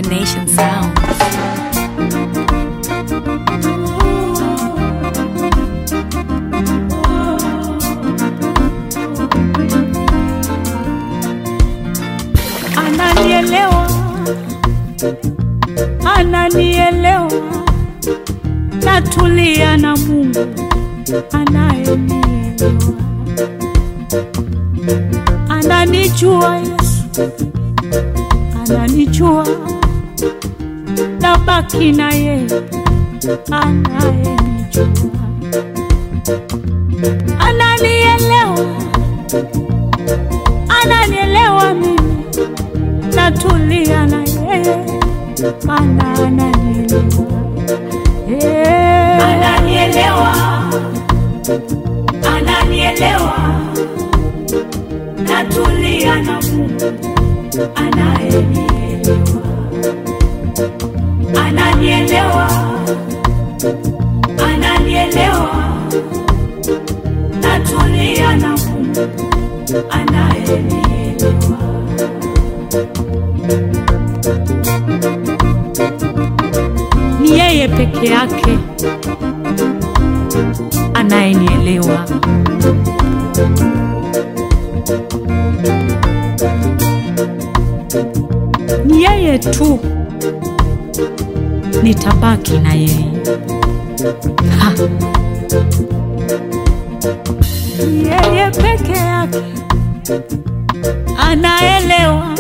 Nation Sound. Ananielewa, ananielewa, natulia na Mungu anayenielewa, ananijua Yesu, ananijua, nabaki na yeye anayenijua, ananielewa, ananielewa mimi natulia na yeye maana ananielewa Eh. ananielewa ananielewa natulia na Mungu anayenielewa ananielewa ananielewa natulia na Mungu anayenielewa ni yeye peke yake anayenielewa ni yeye tu nitabaki na yeye Ha. Ni yeye peke yake anaelewa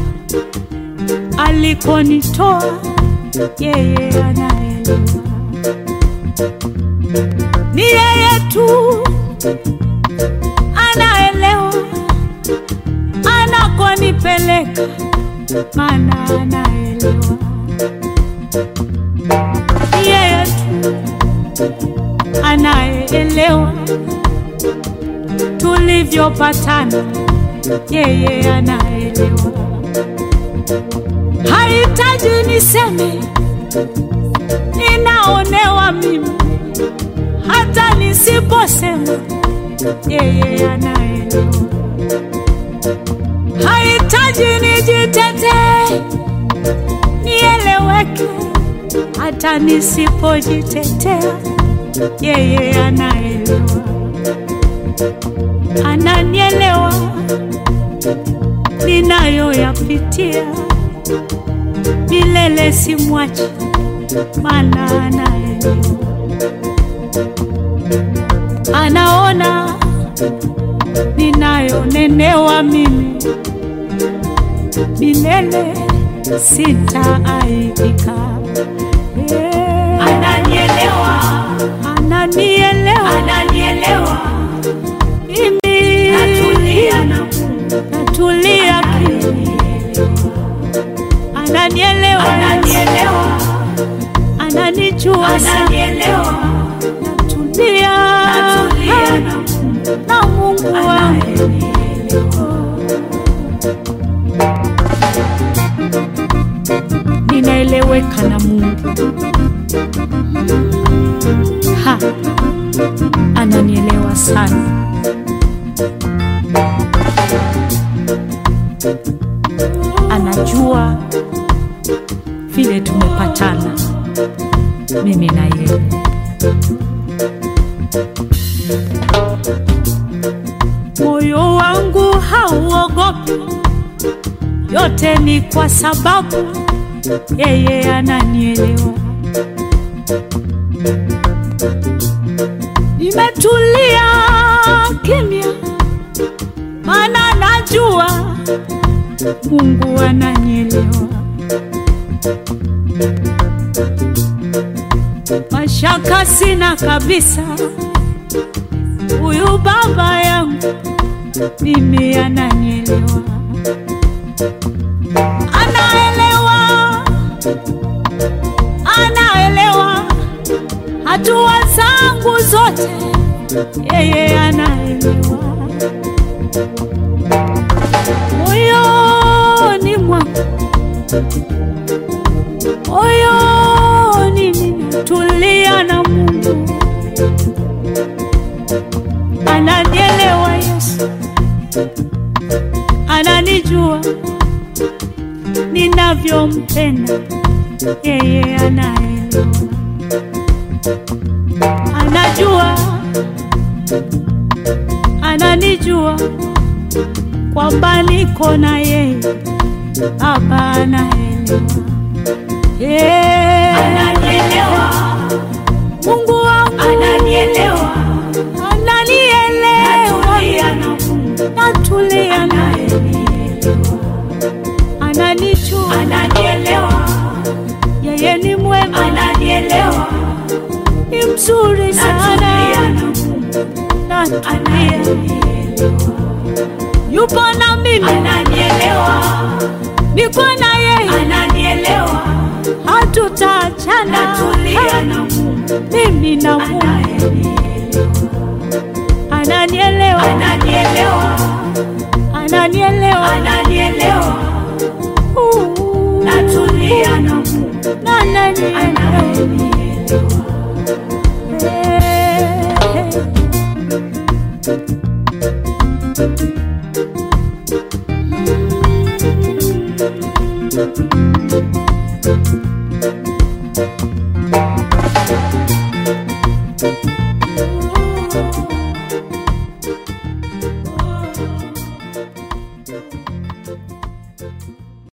alikonitoa yeye anaelewa, ni yeye tu anaelewa anakonipeleka, maana anaelewa, ni yeye tu anayeelewa tulivyopatana, yeye anaelewa hahitaji niseme ninaonewa mimi, hata nisiposema yeye anaelewa. Hahitaji nijitetee nieleweke, hata nisipojitetea yeye anaelewa, ananielewa ninayoyapitia milele simwachi, maana anaelewa, anaona ninayonenewa mimi, milele sitaaibika. Eh, ananielewa Ananielewa ananielewa mimi, natulia na Mungu natulia kimya, ananielewa, ananielewa ananijua sana, ananielewa natulia natulia na Mungu na Mungu wangu. anayenielewa ninaeleweka na Mungu. Ha, ananielewa sana. Anajua vile tumepatana mimi na yeye. Moyo wangu hauogopi, yote ni kwa sababu yeye ananielewa. Nimetulia kimya, maana najua Mungu ananielewa. Mashaka sina kabisa, huyu baba yangu mimi ananielewa, anaelewa anaelewa hatua zangu zote, yeye anaelewa. Moyoni mwangu, moyoni ninatulia na Mungu, ananielewa Yesu, ananijua nina ninavyompenda yeye anaelewa, anajua, ananijua kwamba niko na yeye, Baba anaelewa, yeah. Ananielewa, Mungu wangu ananielewa, ananielewa, natulia na Mungu natulia naye, anayenielewa, ananijua, ananielewa, yeye ni mwema, ananielewa, ni mzuri natulia sana, na Mungu natulia, anayenielewa, yupo na mimi, ananielewa, niko na yeye, ananielewa, hatutaachana, natulia na Mungu mimi na Mungu, anayenielewa, ananielewa, ananielewa, ananielewa, ananielewa, Uh, natulia na Mungu na ananielewa. anayenielewa. Hey.